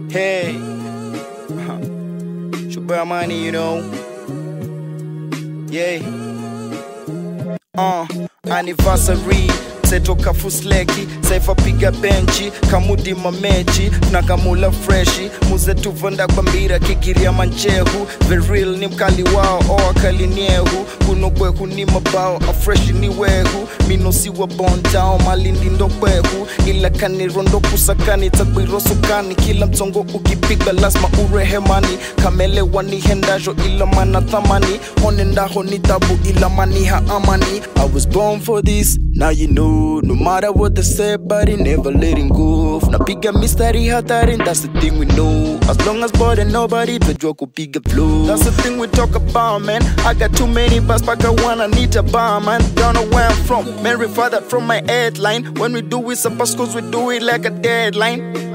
Hey, Shuba money, you know. Yeah. Uh, anniversary setoka fusleki saifa piga benchi kamudi mamechi na kamula freshi muzetuvonda kwa mbira kigiria manchehu the real ni mkali wao o akali niehu kunokwehu ni mabao afreshi ni wehu minosiwa bondao malindi ndo kwehu ila kanirondo kusakani takwirosukani kila mtongo ukipiga lazima urehemani kamelewa ni hendajo ila mana thamani honendaho ni tabu ila maniha amani I was born for this now you know no matter what they say but it never letting go napiga mistari hatari that's the thing we know as long as body nobody tajua kupiga flow that's the thing we talk about man I got too many bus paka wanna need a bar man don't know where I'm from man refer that from my headline when we do it suppose cause we do it like a deadline